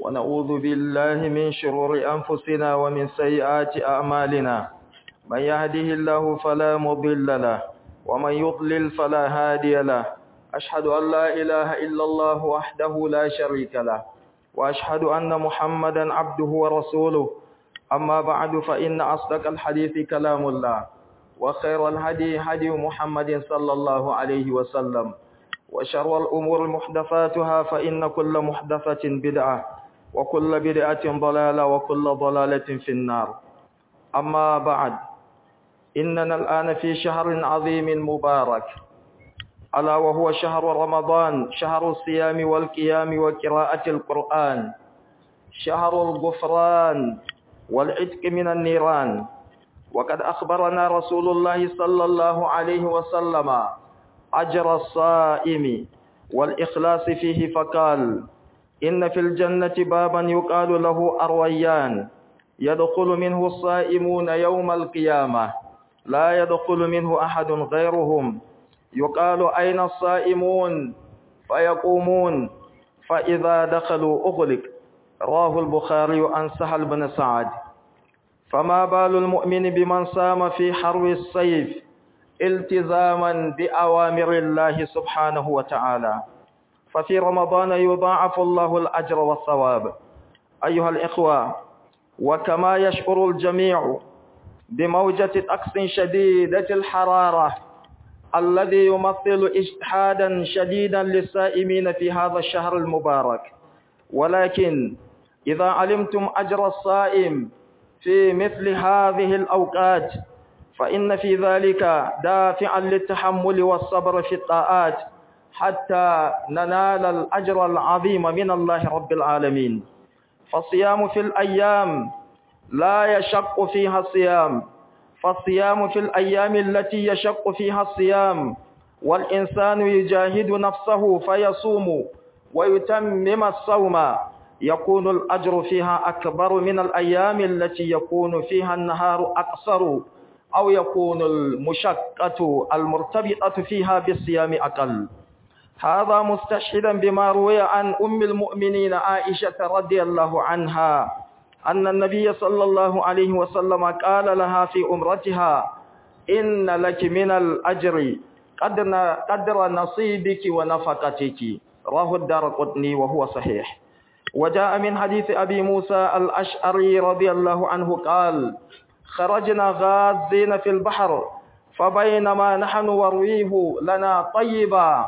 ونعوذ بالله من شرور أنفسنا ومن سيئات أعمالنا من يهده الله فلا مضل له ومن يضلل فلا هادي له أشهد أن لا إله إلا الله وحده لا شريك له وأشهد أن محمدا عبده ورسوله أما بعد فإن أصدق الحديث كلام الله وخير الهدي هدي محمد صلى الله عليه وسلم وشر الأمور محدثاتها فإن كل محدثة بدعة وكل بدعة ضلالة وكل ضلالة في النار أما بعد إننا الآن في شهر عظيم مبارك ألا وهو شهر رمضان شهر الصيام والقيام وقراءة القرآن شهر الغفران والعتق من النيران وقد أخبرنا رسول الله صلى الله عليه وسلم أجر الصائم والإخلاص فيه فقال إن في الجنة بابا يقال له أرويان يدخل منه الصائمون يوم القيامة لا يدخل منه أحد غيرهم يقال أين الصائمون فيقومون فإذا دخلوا أغلق راه البخاري عن سهل بن سعد فما بال المؤمن بمن صام في حرب السيف التزاما بأوامر الله سبحانه وتعالى ففي رمضان يضاعف الله الأجر والثواب أيها الإخوة وكما يشعر الجميع بموجة طقس شديدة الحرارة الذي يمثل اجتهادا شديدا للسائمين في هذا الشهر المبارك ولكن إذا علمتم أجر الصائم في مثل هذه الأوقات فإن في ذلك دافعا للتحمل والصبر في الطاعات حتى ننال الأجر العظيم من الله رب العالمين فالصيام في الأيام لا يشق فيها الصيام فالصيام في الأيام التي يشق فيها الصيام والإنسان يجاهد نفسه فيصوم ويتمم الصوم يكون الأجر فيها أكبر من الأيام التي يكون فيها النهار أقصر أو يكون المشقة المرتبطة فيها بالصيام أقل هذا مستشهدا بما روي عن أم المؤمنين عائشة رضي الله عنها أن النبي صلى الله عليه وسلم قال لها في أمرتها إن لك من الأجر قدر نصيبك ونفقتك رواه الدار قطني وهو صحيح وجاء من حديث أبي موسى الأشعري رضي الله عنه قال خرجنا غازين في البحر فبينما نحن ورويه لنا طيبا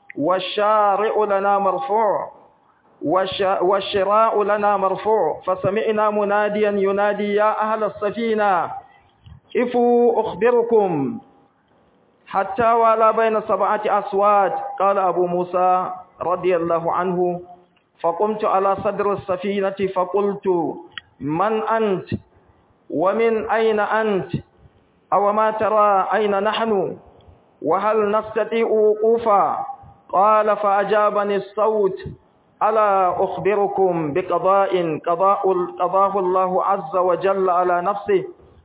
والشارع لنا مرفوع والشراء لنا مرفوع فسمعنا مناديا ينادي يا أهل السفينة كفوا أخبركم حتى ولا بين سبعة أصوات قال أبو موسى رضي الله عنه فقمت على صدر السفينة فقلت من أنت ومن أين أنت أو ما ترى أين نحن وهل نستطيع وقوفا قال فأجابني الصوت ألا أخبركم بقضاء قضاء قضاه الله عز وجل على نفسه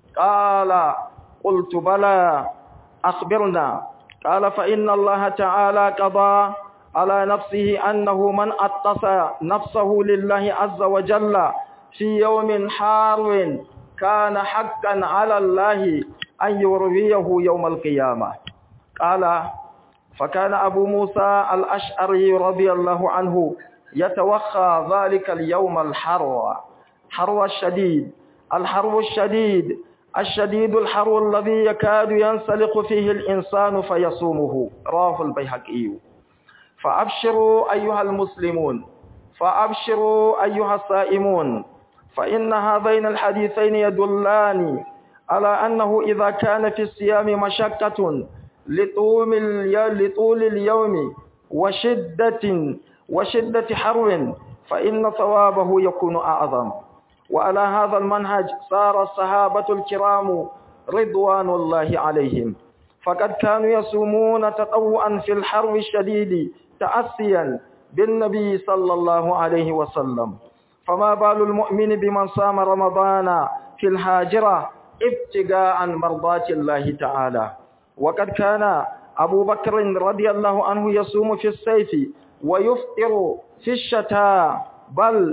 قال قلت بلى أخبرنا قال فإن الله تعالى قضى على نفسه أنه من أتصى نفسه لله عز وجل في يوم حار كان حقا على الله أن يرويه يوم القيامة قال فكان أبو موسى الأشعري رضي الله عنه يتوخى ذلك اليوم الحر حر الشديد الحر الشديد الشديد الحر الذي يكاد ينسلق فيه الإنسان فيصومه رواه البيهقي فأبشروا أيها المسلمون فأبشروا أيها الصائمون فإن هذين الحديثين يدلان على أنه إذا كان في الصيام مشقة لطول لطول اليوم وشدة وشدة حر فإن ثوابه يكون أعظم وعلى هذا المنهج صار الصحابة الكرام رضوان الله عليهم فقد كانوا يصومون تطوعا في الحر الشديد تأسيا بالنبي صلى الله عليه وسلم فما بال المؤمن بمن صام رمضان في الهاجرة ابتغاء مرضات الله تعالى وقد كان أبو بكر رضي الله عنه يصوم في السيف ويفطر في الشتاء بل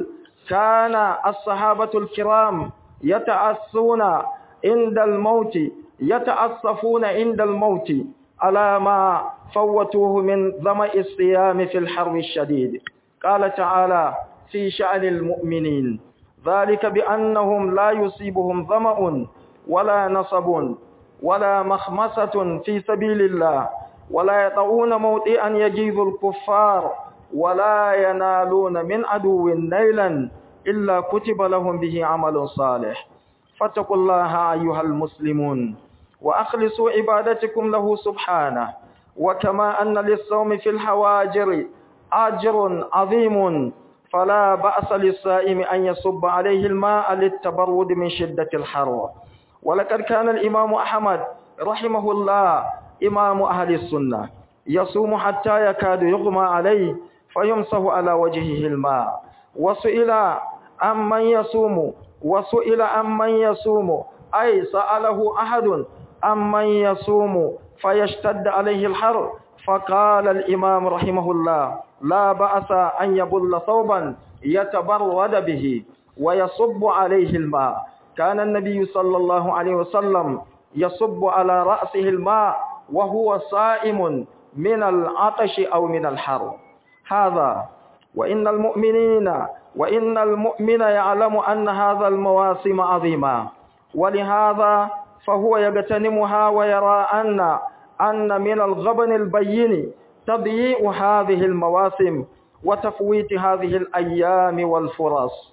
كان الصحابة الكرام يتأسون عند الموت يتأسفون عند الموت على ما فوتوه من ظمأ الصيام في الحر الشديد قال تعالى في شأن المؤمنين ذلك بأنهم لا يصيبهم ظمأ ولا نصب ولا مخمسة في سبيل الله ولا يطعون موطئا يجيز الكفار ولا ينالون من عدو نيلا إلا كتب لهم به عمل صالح فاتقوا الله أيها المسلمون وأخلصوا عبادتكم له سبحانه وكما أن للصوم في الحواجر أجر عظيم فلا بأس للصائم أن يصب عليه الماء للتبرد من شدة الحر ولقد كان الإمام أحمد رحمه الله إمام أهل السنة يصوم حتى يكاد يغمى عليه فيمسه على وجهه الماء وسئل عمن يصوم وسئل عمن يصوم أي سأله أحد عمن يصوم فيشتد عليه الحر فقال الإمام رحمه الله لا بأس أن يبل ثوبا يتبرد به ويصب عليه الماء كان النبي صلى الله عليه وسلم يصب على رأسه الماء وهو صائم من العطش أو من الحر هذا وإن المؤمنين وإن المؤمن يعلم أن هذا المواسم عظيمة ولهذا فهو يغتنمها ويرى أن أن من الغبن البين تضييع هذه المواسم وتفويت هذه الأيام والفرص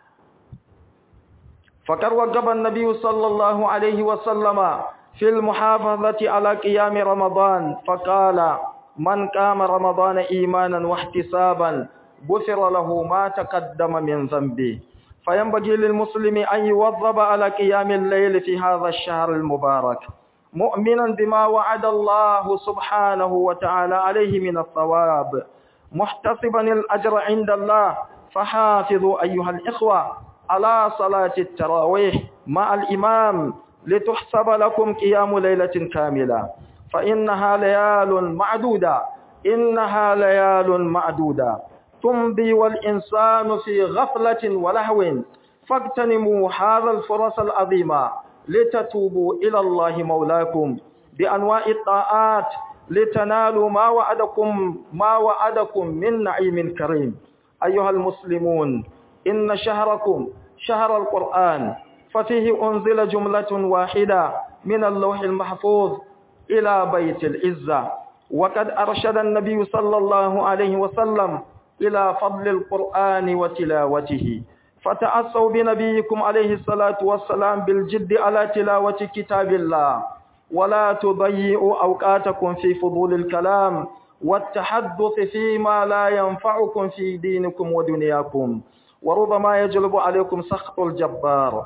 فقد وجب النبي صلى الله عليه وسلم في المحافظة على قيام رمضان فقال من قام رمضان إيمانا واحتسابا غفر له ما تقدم من ذنبه فينبغي للمسلم أن يوظب على قيام الليل في هذا الشهر المبارك مؤمنا بما وعد الله سبحانه وتعالى عليه من الثواب محتسبا الأجر عند الله فحافظوا أيها الإخوة على صلاة التراويح مع الإمام لتحسب لكم قيام ليلة كاملة فإنها ليال معدودة إنها ليال معدودة تمضي والإنسان في غفلة ولهو فاغتنموا هذا الفرص العظيمة لتتوبوا إلى الله مولاكم بأنواع الطاعات لتنالوا ما وعدكم ما وعدكم من نعيم كريم أيها المسلمون إن شهركم شهر القرآن ففيه أنزل جملة واحدة من اللوح المحفوظ إلى بيت العزة وقد أرشد النبي صلى الله عليه وسلم إلى فضل القرآن وتلاوته فتأسوا بنبيكم عليه الصلاة والسلام بالجد على تلاوة كتاب الله ولا تضيئوا أوقاتكم في فضول الكلام والتحدث فيما لا ينفعكم في دينكم ودنياكم وربما يجلب عليكم سخط الجبار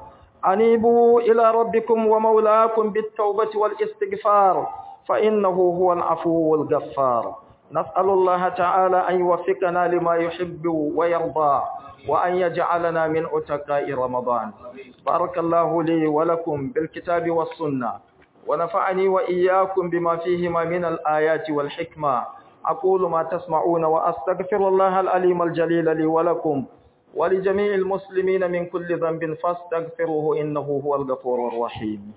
أنيبوا إلى ربكم ومولاكم بالتوبة والاستغفار فإنه هو العفو الغفار نسأل الله تعالى أن يوفقنا لما يحب ويرضى وأن يجعلنا من أتقاء رمضان بارك الله لي ولكم بالكتاب والسنة ونفعني وإياكم بما فيهما من الآيات والحكمة أقول ما تسمعون وأستغفر الله العليم الجليل لي ولكم ولجميع المسلمين من كل ذنب فاستغفروه إنه هو الغفور الرحيم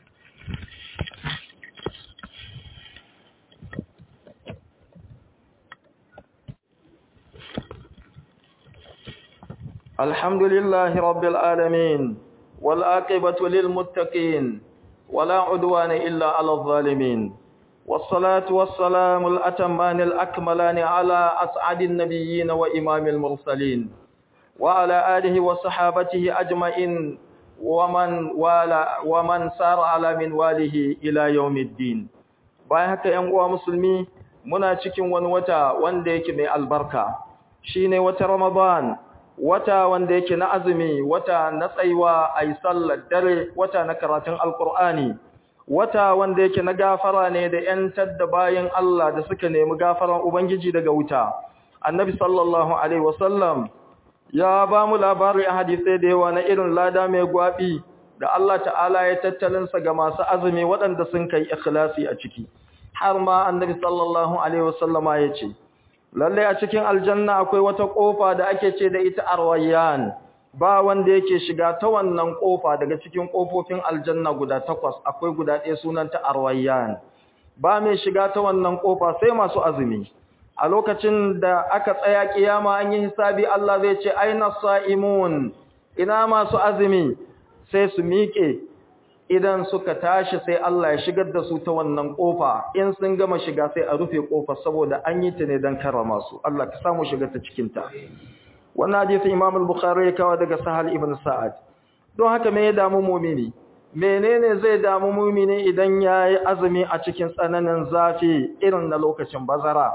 الحمد لله رب العالمين والآقبة للمتقين ولا عدوان إلا على الظالمين والصلاة والسلام الأتمان الأكملان على أسعد النبيين وإمام المرسلين وعلى آله وصحابته أجمعين ومن والى ومن سار على منواله إلى يوم الدين bayan haka ƴan uwa musulmi muna cikin wani wata wanda yake mai albarka shine wata Ramadan wata wanda yake na azumi wata na tsaiwa ayi sallar dare wata na karatun alqur'ani wata wanda yake na gafara ne da yantar da bayin Allah da suka nemi gafaran ubangiji daga wuta annabi sallallahu alaihi wasallam ya ba mu labari a hadisai da yawa na irin lada mai gwabi da Allah ta'ala ya tattalinsa ga masu azumi waɗanda sun kai ikhlasi a ciki har ma annabi sallallahu alaihi wasallama ya ce lalle a cikin aljanna akwai wata kofa da ake ce da ita arwayyan ba wanda yake shiga ta wannan kofa daga cikin kofofin aljanna guda takwas akwai guda ɗaya sunanta arwayyan ba mai shiga ta wannan kofa sai masu azumi a lokacin da aka tsaya kiyama an yi hisabi Allah zai ce aina sa'imun ina masu azumi sai su miƙe idan suka tashi sai Allah ya shigar da su ta wannan kofa in sun gama shiga sai a rufe kofar saboda an yi ta ne don karrama su Allah ka samu shiga ta cikin ta wannan hadisi Imam al-Bukhari ya kawo daga Sahal ibn Sa'ad don haka me ya damu mu'mini menene zai damu mu'mini idan yayi azumi a cikin tsananin zafi irin na lokacin bazara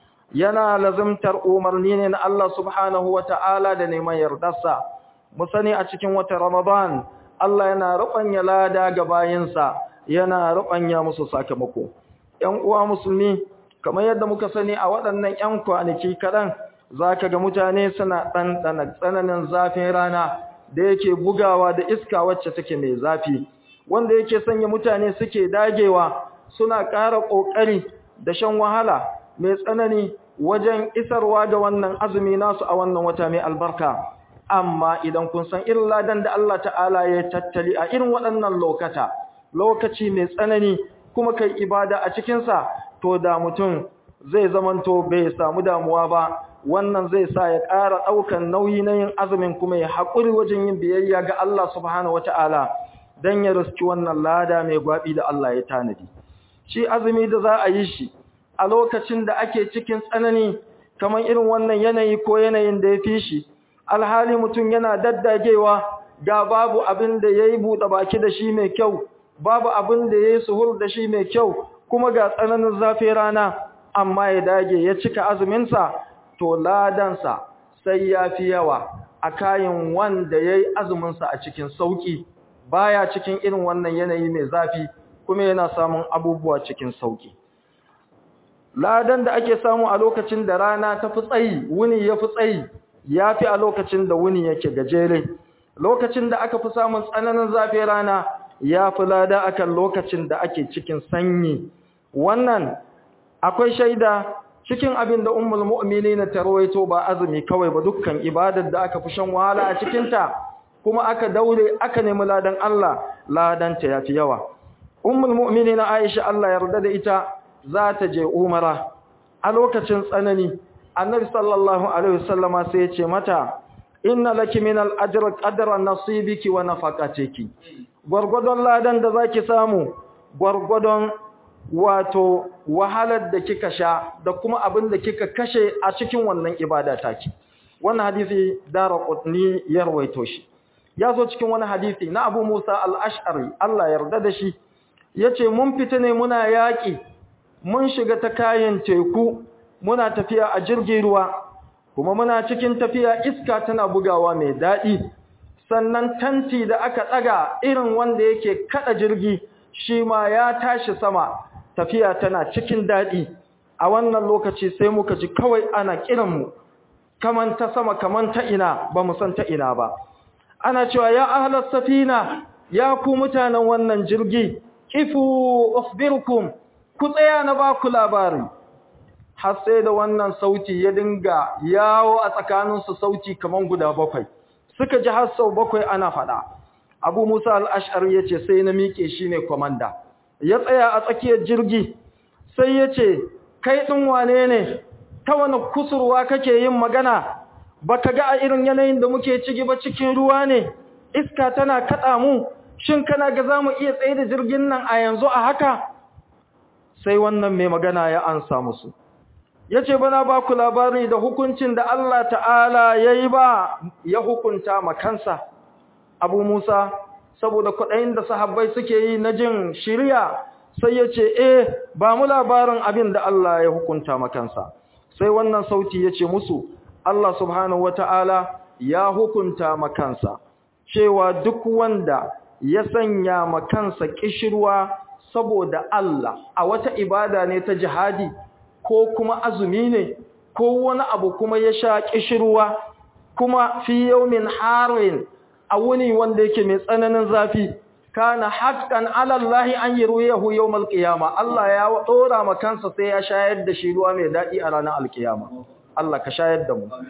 yana lazimtar umarni ne na Allah subhanahu wata'ala da neman yardarsa mu sani a cikin wata Ramadan Allah yana rubanya lada ga bayinsa yana rubanya musu sakamako ƴan uwa musulmi kamar yadda muka sani a waɗannan ƴan kwanaki kaɗan zaka ga mutane suna ɗanɗana tsananin zafin rana da yake bugawa da iska wacce take mai zafi wanda yake sanya mutane suke dagewa suna ƙara ƙoƙari da shan wahala mai tsanani wajen isarwa ga wannan azumi nasu a wannan wata mai albarka amma idan kun san irin ladan da Allah ta'ala ya tattali a irin waɗannan lokata lokaci mai tsanani kuma kai ibada a cikinsa to da mutum zai zamanto bai samu damuwa ba wannan zai sa ya ƙara ɗaukan nauyi na yin azumin kuma ya haƙuri wajen yin biyayya ga Allah subhanahu wata'ala don ya riski wannan lada mai gwaɓi da Allah ya tanadi shi azumi da za a yi shi a lokacin da ake cikin tsanani kamar irin wannan yanayi ko yanayin da ya fi shi alhali mutum yana daddagewa ga babu abin da ya yi buɗe baki da shi mai kyau babu abin da ya yi suhur da shi mai kyau kuma ga tsananin zafi rana amma ya dage ya cika azuminsa to ladansa sai ya fi yawa a kayan wanda ya yi azuminsa a cikin sauƙi baya cikin irin wannan yanayi mai zafi kuma yana samun abubuwa cikin sauƙi ladan da ake samu a lokacin da rana ta fi tsayi wuni ya fi tsayi ya fi a lokacin da wuni yake gajere lokacin da aka fi samun tsananin zafi rana ya fi lada akan lokacin da ake cikin sanyi wannan akwai shaida cikin abin da ummul mu'minina ta rawaito ba azumi kawai ba dukkan ibadar da aka fi shan wahala a cikin ta kuma aka daure aka nemi ladan Allah ladan ta yafi yawa ummul mu'minina Aisha Allah yarda da ita za ta je umara a lokacin tsanani annabi sallallahu alaihi wasallama sai ya ce mata inna laki min al-ajr qadra nasibiki wa nafaqatiki gurgudon ladan da zaki samu gurgudon wato wahalar da kika sha da kuma abin da kika kashe a cikin wannan ibada taki wannan hadisi daraqutni ya rawaito shi ya zo cikin wani hadisi na Abu Musa al-Ash'ari Allah yarda da shi yace mun fita ne muna yaki mun shiga ta kayan teku muna tafiya a jirgin ruwa kuma muna cikin tafiya iska tana bugawa mai daɗi sannan tanti da aka ɗaga irin wanda yake kada jirgi shi ma ya tashi sama tafiya tana cikin daɗi a wannan lokaci sai muka ji kawai ana kiranmu kaman ta sama kaman ta ina ba mu san ta ina ba ana cewa ya ahlas safina ya ku mutanen wannan jirgi kifu ukhbirukum ku tsaya na ba ku labari har sai da wannan sauti ya dinga yawo a tsakaninsu sauti kaman guda bakwai suka ji har sau bakwai ana faɗa abu musa al'ashar ya ce sai na miƙe shi ne kwamanda ya tsaya a tsakiyar jirgi sai ya ce kai ɗin wane ne ta wani kusurwa kake yin magana ba ka ga a irin yanayin da muke ciki ba cikin ruwa ne iska tana kaɗa mu shin kana ga za mu iya tsaye da jirgin nan a yanzu a haka sai wannan mai magana ya ansa musu ya ce bana ba ku labari da hukuncin da Allah ta'ala ya yi ba ya hukunta makansa abu musa saboda kwaɗayin da sahabbai suke yi na jin shirya sai ya ce eh ba mu labarin abin da Allah ya hukunta makansa sai wannan sauti ya ce musu Allah subhanahu wa ta'ala ya hukunta makansa cewa duk wanda ya sanya makansa kishirwa saboda Allah a wata ibada ne ta jihadi ko kuma azumi ne ko wani abu kuma ya sha kishirwa kuma fi yawmin harin a wuni wanda yake mai tsananin zafi kana haqqan ala Allah an yurwiyahu yawm al-qiyama Allah ya dora ma kansa sai ya shayar da shi ruwa mai dadi a ranar al-qiyama Allah ka shayar da mu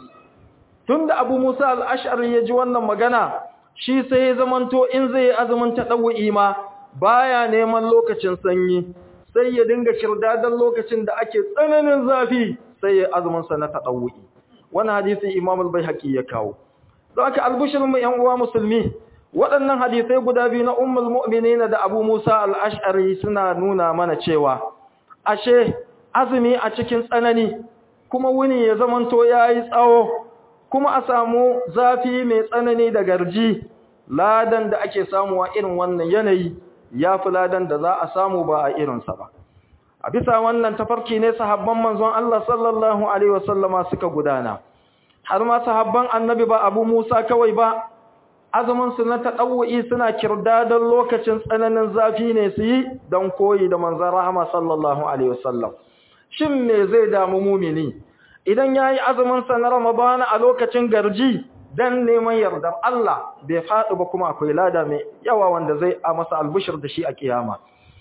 tunda Abu Musa al-Ash'ari ya ji wannan magana shi sai ya zamanto in zai azumin tadawwi ma baya neman lokacin sanyi sai ya dinga kirdadan lokacin da ake tsananin zafi sai ya azumin sa na tadawwi wannan hadisi Imam al-Baihaqi ya kawo don haka albushirin mu ƴan uwa musulmi waɗannan hadisai guda biyu na Ummul Mu'minin da Abu Musa al-Ash'ari suna nuna mana cewa ashe azumi a cikin tsanani kuma wuni ya zamanto yayi tsawo kuma a samu zafi mai tsanani da garji ladan da ake samuwa irin wannan yanayi ya fi ladan da za a samu ba a irinsa ba a bisa wannan tafarki ne sahabban manzon Allah sallallahu alaihi wasallama suka gudana har ma sahabban annabi ba abu Musa kawai ba azumin su na tadawwi suna kirdadan lokacin tsananin zafi ne su yi don koyi da manzon rahama sallallahu alaihi wasallam shin me zai damu mumini idan yayi azumin sa na Ramadan a lokacin garji dan neman yardar Allah bai faɗi ba kuma akwai lada mai yawa wanda zai a masa albushir da shi a kiyama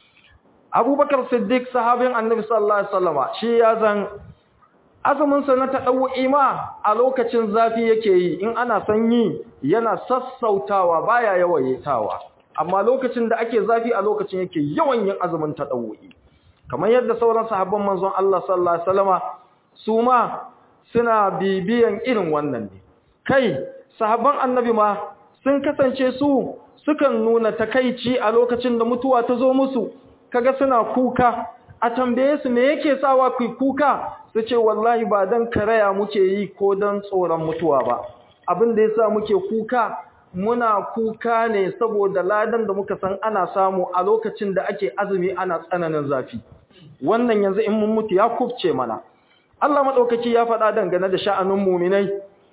Abubakar Siddiq sahabin Annabi sallallahu alaihi wasallama shi ya zan azumin sa na tadawwi ma a lokacin zafi yake yi in ana sanyi yana sassautawa baya yawaitawa amma lokacin da ake zafi a lokacin yake yawan yin azumin tadawwi kamar yadda sauran sahabban manzon Allah sallallahu alaihi wasallama su ma suna bibiyan irin wannan ne kai sahabban annabi ma sun kasance su sukan nuna takaici a lokacin da mutuwa ta zo musu kaga suna kuka a tambaye su me yake sawa ku kuka su ce wallahi ba dan karaya muke yi ko dan tsoron mutuwa ba abin da yasa muke kuka muna kuka ne saboda ladan da muka san ana samu a lokacin da ake azumi ana tsananin zafi wannan yanzu in mun mutu ya kufce mana Allah madaukaki ya faɗa dangane da sha'anin mu'minai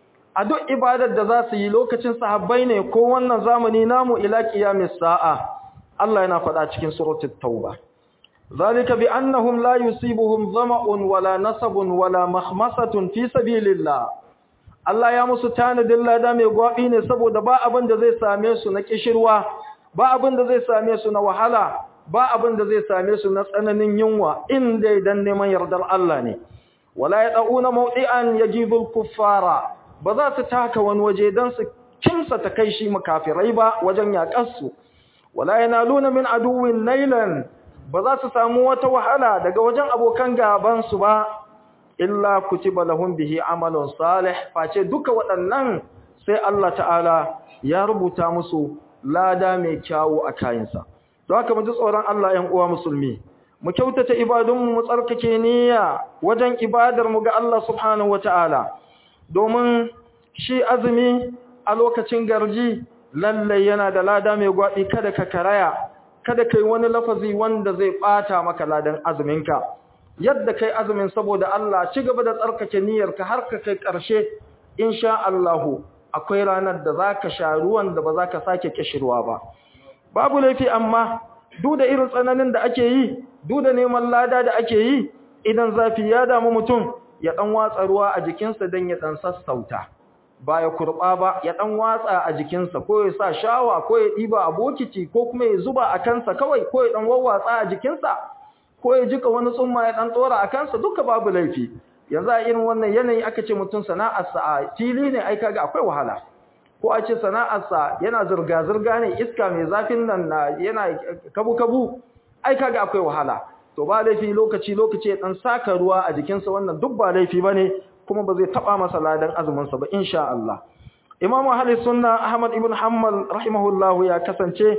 a duk ibadar da za su yi lokacin sahabbai ne ko wannan zamani namu ila qiyamis sa'a Allah yana faɗa cikin suratul tauba zalika bi annahum la yusibuhum dhama'un wala nasabun wala mahmasatun fi sabilillah Allah ya musu tanadin lada mai gwabi ne saboda ba abin da zai same su na kishirwa ba abin da zai same su na wahala ba abin da zai same su na tsananin yunwa inda idan neman yardar Allah ne wala yad'una mawdi'an yajibul kuffara ba za su taka wani waje don su kimsa ta kai shi makafirai ba wajen yaƙarsu wala yanaluna min aduwin nailan ba za su samu wata wahala daga wajen abokan gabansu ba illa kutiba lahum bihi amalun salih face duka waɗannan sai Allah ta'ala ya rubuta musu lada mai kyawu a kayansa don haka mu ji tsoron Allah 'yan uwa musulmi mu kyautata ibadunmu mu tsarkake niyya wajen ibadar mu ga Allah subhanahu wataala domin shi azumi a lokacin garji lallai yana da lada mai gwaɗi kada ka karaya kada kai wani lafazi wanda zai ɓata maka ladan azuminka yadda kai azumin saboda Allah ci gaba da tsarkake niyyarka har ka kai ƙarshe insha Allahu akwai ranar da zaka sha ruwan da ba za ka sake kishirwa ba babu laifi amma duk da irin tsananin da ake yi duk da neman lada da ake yi idan zafi ya damu mutum ya dan watsa ruwa a jikinsa dan ya dan sassauta ba ya kurba ba ya dan watsa a jikinsa ko ya sa shawa ko ya diba a bokiti ko kuma ya zuba a kansa kawai ko ya dan wawwatsa a jikinsa ko ya jika wani tsumma ya dan tsora a kansa duka babu laifi yanzu a irin wannan yanayi aka ce mutum sana'arsa a fili ne ai kaga akwai wahala ko a ce sana'arsa yana zirga zirga ne iska mai zafin nan na yana kabu kabu ai kaga akwai wahala to ba laifi lokaci lokaci ya dan saka ruwa a jikinsa wannan duk ba laifi bane kuma ba zai taba masa ladan azumin sa ba insha Allah Imam Ahli Sunna Ahmad ibn Hanbal rahimahullah ya kasance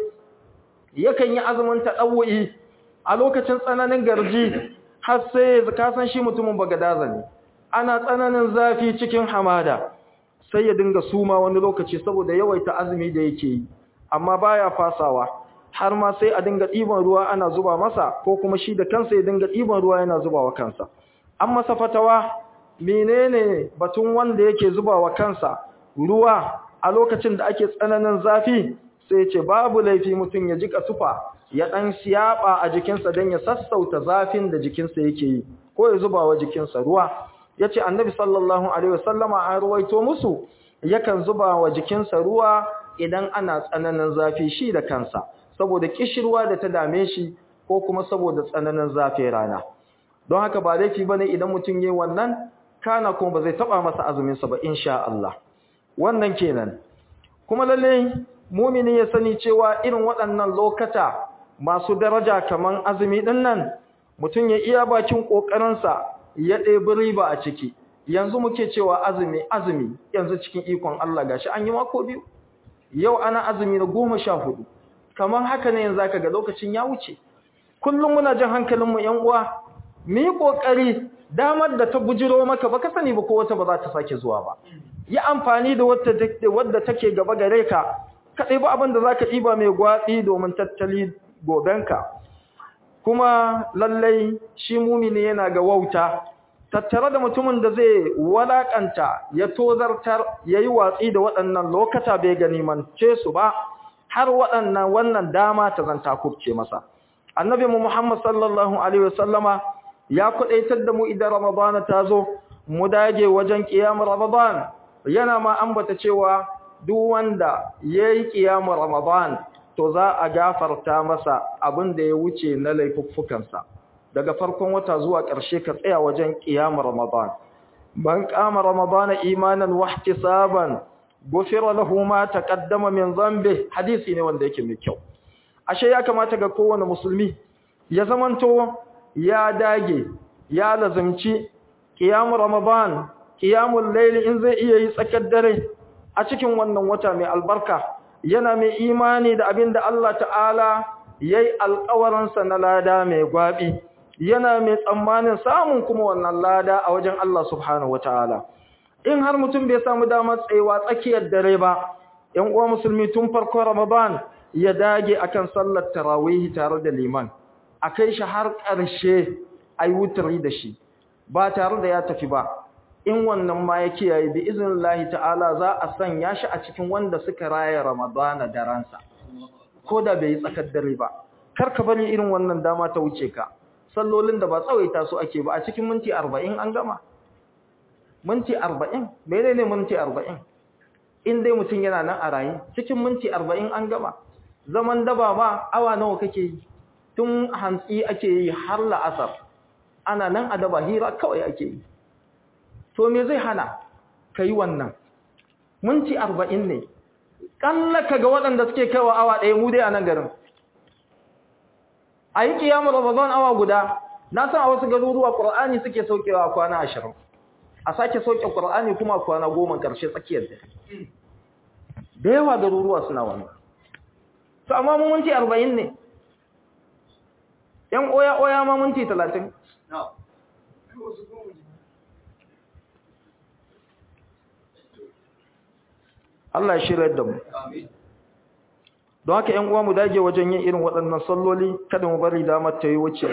yakan yi azumin tadawwi a lokacin tsananin garji har sai ka san shi mutumin bagadaza ne ana tsananin zafi cikin hamada sai ya dinga suma wani lokaci saboda yawaita azumi da yake yi amma baya fasawa har ma sai a dinga ɗiban ruwa ana zuba masa ko kuma shi da kansa ya dinga ɗiban ruwa yana zubawa kansa an masa fatawa menene batun wanda yake zubawa kansa ruwa a lokacin da ake tsananin zafi sai ya ce babu laifi mutum ya jika tufa ya dan siyaba a jikinsa dan ya sassauta zafin da jikinsa yake yi ko ya zubawa jikinsa ruwa yace annabi sallallahu alaihi wasallama an ruwaito musu yakan zuba wa jikinsa ruwa idan ana tsananin zafi shi da kansa saboda kishirwa da ta dame shi ko kuma saboda tsananin zafi rana don haka ba laifi bane idan mutum yayin wannan kana kuma ba zai taba masa azumin sa ba insha Allah wannan kenan kuma lalle mu'mini ya sani cewa irin waɗannan lokata masu daraja kaman azumi din nan mutum ya iya bakin kokarin sa ya ɗebi riba a ciki yanzu muke cewa azumi azumi yanzu cikin ikon Allah gashi an yi mako biyu yau ana azumi na goma sha hudu kamar haka ne yanzu zaka ga lokacin ya wuce kullum muna jin hankalinmu yan uwa mu yi kokari damar da ta bujiro maka baka sani ba ko wata ba za ta sake zuwa ba yi amfani da wata wadda take gaba gare ka kadai ba abin da zaka ɗiba mai gwatsi domin tattali gobenka kuma lallai shi mumini yana ga wauta tattare da mutumin da zai walakanta ya tozartar yayi watsi da waɗannan lokata bai gani mance su ba har waɗannan wannan dama ta zanta kubce masa annabi mu Muhammad sallallahu alaihi wasallama ya kudaitar da mu idan ramadana ta zo mu dage wajen qiyamul ramadan yana ma ambata cewa duk wanda yayi qiyamul ramadan to za a gafarta masa abin da ya wuce na laifuffukansa daga farkon wata zuwa ƙarshe ka tsaya wajen qiyamul ramadan man qama ramadana imanan wa ihtisaban gufira lahu ma taqaddama min dhanbi hadisi ne wanda yake mai kyau ashe ya kamata ga kowane musulmi ya zamanto ya dage ya lazimci qiyamul ramadan qiyamul layl in zai iya yi tsakar dare a cikin wannan wata mai albarka yana mai imani da abinda Allah ta'ala yayi alƙawarin sa na lada mai gwabi yana mai tsammanin samun kuma wannan lada a wajen Allah subhanahu wataala in har mutum bai samu damar tsayawa tsakiyar dare ba ‘yan uwa musulmi tun farko ramadan ya dage akan sallar tarawih tare da liman a kai shi har ƙarshe a yi wutari da shi ba tare da ya tafi ba in wannan ma ya kiyaye bi izinin ta'ala za a sanya shi a cikin wanda suka raya ramadana da ransa ko da bai yi tsakar dare ba kar ka bari irin wannan dama ta wuce ka sallolin da ba tsawaita su ake ba a cikin minti arba'in an gama minti arba'in mene ne minti arba'in in dai mutum yana nan a raye cikin minti arba'in an gama zaman daba ba awa nawa kake yi tun hantsi ake yi har la'asar ana nan a daba hira kawai ake yi to me zai hana ka yi wannan minti arba'in ne ƙallaka ga waɗanda suke kaiwa awa ɗaya mu dai a nan garin a yi ƙiyamun ramadan awa guda na san a wasu garuruwa ƙur'ani suke saukewa kwana ashirin a sake sauke Qur'ani kuma kwana goma ƙarshe tsakiyar da da yawa garuruwa suna wannan to amma mu minti 40 ne yan oya oya ma minti 30 Allah ya shirya da mu don haka yan uwa mu dage wajen yin irin waɗannan salloli kada mu bari damar ta yi wuce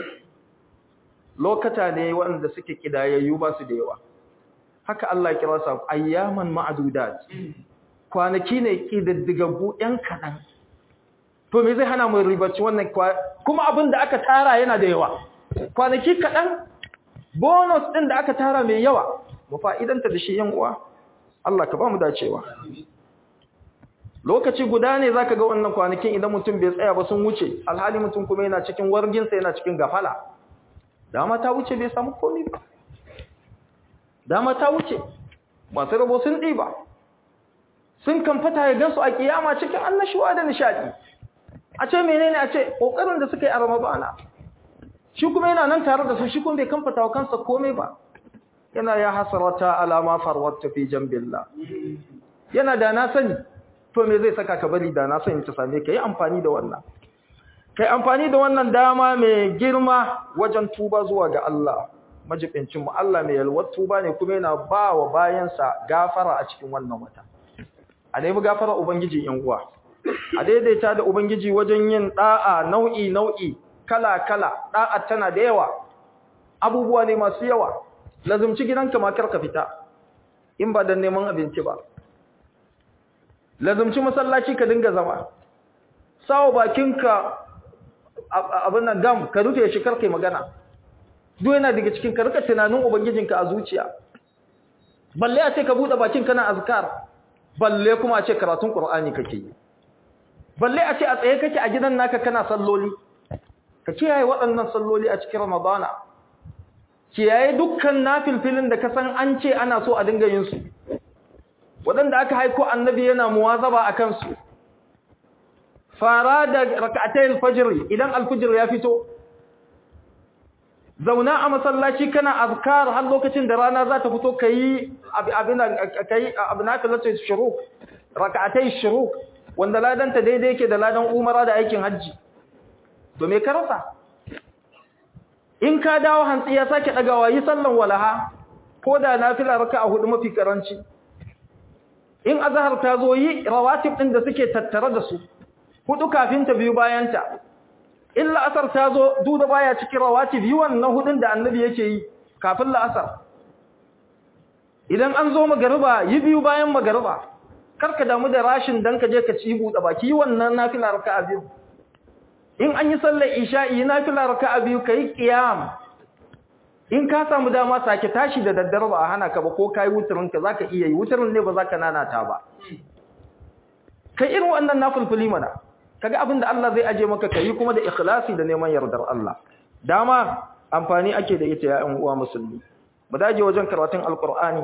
lokata ne waɗanda suke kidayayyu ba su da yawa haka Allah ya kira su ayyaman ma'dudat kwanaki ne kididdigaggu ɗan kaɗan to me zai hana mu ribaci wannan kuma abin da aka tara yana da yawa kwanaki kaɗan bonus ɗin da aka tara mai yawa mu fa'idanta da shi yan uwa Allah ka ba mu dacewa lokaci guda ne zaka ga wannan kwanakin idan mutum bai tsaya ba sun wuce alhali mutum kuma yana cikin warginsa yana cikin gafala dama ta wuce bai samu komai ba dama ta wuce masu rabo sun ɗiba sun kamfata ya gansu a kiyama cikin annashuwa da nishadi a ce menene a ce kokarin da suka yi a ramadana shi kuma yana nan tare da su shi kuma bai kamfata wa kansa komai ba yana ya hasarata alama farwata fi jambillah yana da na sani to me zai saka ka bari da na sani ta same ka yi amfani da wannan kai amfani da wannan dama mai girma wajen tuba zuwa ga Allah majibincin mu Allah mai yalwar tuba ne kuma yana ba wa bayansa gafara a cikin wannan wata a nemi gafara ubangiji yan uwa a daidaita da ubangiji wajen yin da'a nau'i nau'i kala kala da'a tana da yawa abubuwa ne masu yawa lazumci gidanka ma kar ka fita in ba dan neman abinci ba lazumci masallaci ka dinga zama sawo bakinka abin nan gam ka rufe shi karkai magana duk yana daga cikin ka rika tunanin ubangijinka a zuciya balle a ce ka bude bakin kana azkar balle kuma a ce karatun qur'ani kake yi balle a ce a tsaye kake a gidan naka kana salloli ka kiyaye waɗannan salloli a cikin ramadana kiyaye dukkan nafilfilin da ka san an ce ana so a dinga yin su waɗanda aka haiko annabi yana muwazaba a kansu fara da raka'atayil fajr idan alfajr ya fito zauna a masallaci kana azkar har lokacin da rana za ta fito kai abin kai abin nafilatu shuruq raka'atay shuruq wanda ladan ta daidai yake da ladan umara da aikin haji to me ka rasa in ka dawo hantsi ya sake dagawa yi sallan walaha ko da nafila raka'a hudu mafi karanci in azhar ta zo yi rawatib din da suke tattare da su hudu kafin ta biyu bayan ta illa asar ta zo duda baya cikin rawatib yi wannan hudun da annabi yake yi kafin la'asar idan an zo magariba yi biyu bayan magariba karka damu da rashin dan ka je ka ci buɗe baki yi wannan nafila raka'a biyu in an yi sallar isha'i nafila raka'a biyu kai qiyam in ka samu dama sake tashi da daddare ba a hana ka ba ko kai wuturin ka zaka iya yi wuturin ne ba zaka nanata ba kai irin wannan nafilfili mana kaga abin da Allah zai aje maka kai kuma da ikhlasi da neman yardar Allah dama amfani ake da ita ya ƴan uwa musulmi mu dage wajen karatun alqur'ani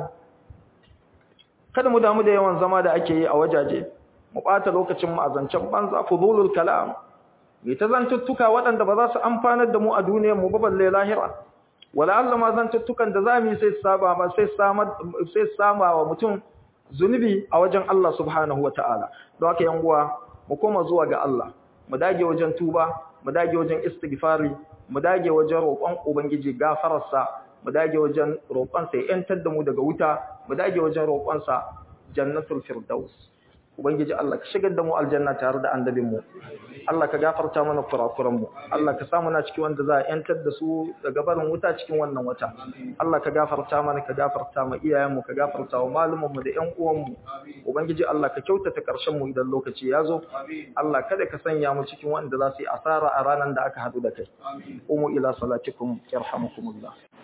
kada mu damu da yawan zama da ake yi a wajaje mu bata lokacin mu azancan banza fudulul kalam mai ta zantuttuka waɗanda ba za su amfanar da mu a duniyar mu ba balle lahira wala Allah ma zantuttukan da zamu yi sai saba ma sai sama sai sama wa mutum zunubi a wajen Allah subhanahu wataala don haka yan uwa mu koma zuwa ga Allah mu dage wajen tuba mu dage wajen istighfari mu dage wajen roƙon ubangiji gafararsa mu dage wajen roƙon sa ya yantar da mu daga wuta mu dage wajen roƙon sa jannatul firdaus ubangiji Allah ka shigar da mu aljanna tare da annabin mu Allah ka gafarta mana kurakuran mu Allah ka samu na cikin wanda za a yantar da su daga barin wuta cikin wannan wata Allah ka gafarta mana ka gafarta ma iyayen mu ka gafarta wa malumin mu da ƴan uwan mu ubangiji Allah ka kyautata karshen mu idan lokaci ya zo Allah kada ka sanya mu cikin wanda za su yi asara a ranar da aka hadu da kai umu ila salatikum yarhamukumullah